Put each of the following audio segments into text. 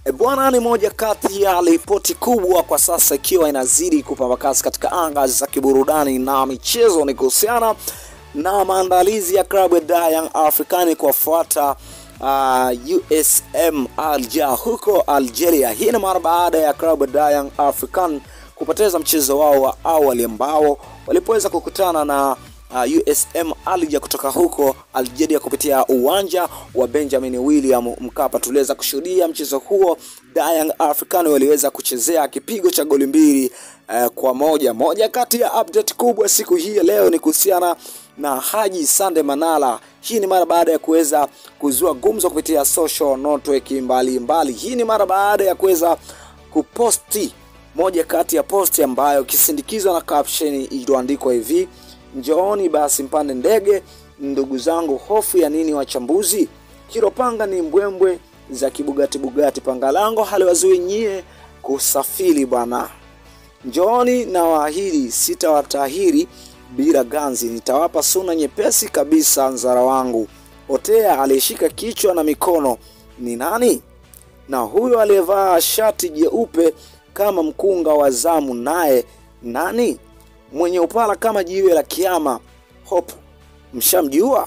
E bwana, ni moja kati ya ripoti kubwa kwa sasa ikiwa inazidi kupamba kasi katika anga za kiburudani na michezo, ni kuhusiana na maandalizi ya klabu ya Young African kuwafuata uh, USM Alger huko Algeria. Hii ni mara baada ya klabu ya Young African kupoteza mchezo wao wa awali ambao walipoweza kukutana na uh, USM Alger kutoka huko Algeria kupitia uwanja wa Benjamin William Mkapa. Tuliweza kushuhudia mchezo huo, Young African waliweza kuchezea kipigo cha goli mbili uh, kwa moja. Moja kati ya update kubwa siku hii ya leo ni kuhusiana na Haji Sande Manala. Hii ni mara baada ya kuweza kuzua gumzo kupitia social network mbalimbali. Hii ni mara baada ya kuweza kuposti moja kati ya posti ambayo ikisindikizwa na caption iliyoandikwa hivi Njooni basi mpande ndege ndugu zangu, hofu ya nini wachambuzi? Kiropanga ni mbwembwe za kibugati bugati, panga lango haliwazui nyie kusafiri bwana. Njooni na waahidi, sitawatahiri bila ganzi, nitawapa suna nyepesi kabisa. Nzara wangu Otea aliyeshika kichwa na mikono ni nani? Na huyo aliyevaa shati jeupe kama mkunga wa zamu naye nani? mwenye upala kama jiwe la kiama Hope, mshamjua?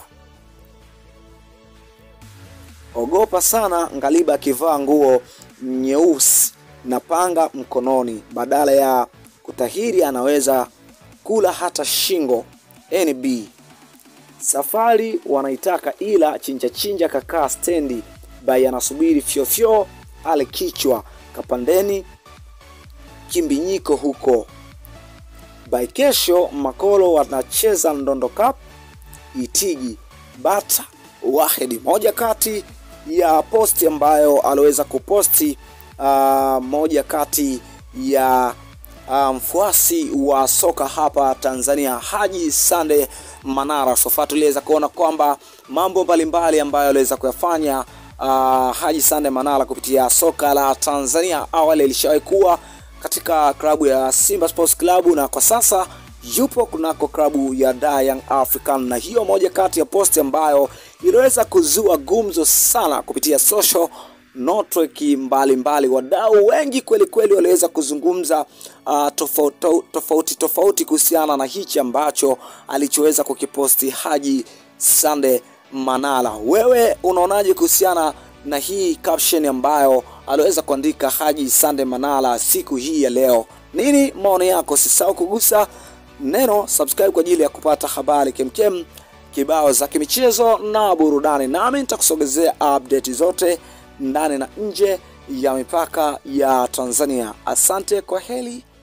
Ogopa sana Ngaliba akivaa nguo nyeusi na panga mkononi, badala ya kutahiri anaweza kula hata shingo. NB safari wanaitaka, ila chinja chinja kakaa stendi bai anasubiri fyofyo ale kichwa kapandeni kimbinyiko huko by kesho Makolo wanacheza Ndondo Cup Itigi Bata Wahedi, moja kati ya posti ambayo aliweza kuposti uh, moja kati ya mfuasi um, wa soka hapa Tanzania Haji Sande Manara. Sofa tuliweza kuona kwamba mambo mbalimbali ambayo aliweza kuyafanya uh, Haji Sande Manara kupitia soka la Tanzania. Awali alishawahi kuwa katika klabu ya Simba Sports Club na kwa sasa yupo kunako klabu ya Young African, na hiyo moja kati ya posti ambayo iliweza kuzua gumzo sana kupitia social network mbalimbali. Wadau wengi kweli kweli waliweza kuzungumza uh, tofauti tofauti tofauti kuhusiana na hichi ambacho alichoweza kukiposti Haji Sande Manara. Wewe unaonaje kuhusiana na hii caption ambayo aliweza kuandika Haji Sande Manara siku hii ya leo. Nini maoni yako? Usisahau kugusa neno subscribe kwa ajili ya kupata habari kemkem kibao za kimichezo na burudani, nami nitakusogezea update zote ndani na nje ya mipaka ya Tanzania. Asante, kwa heri.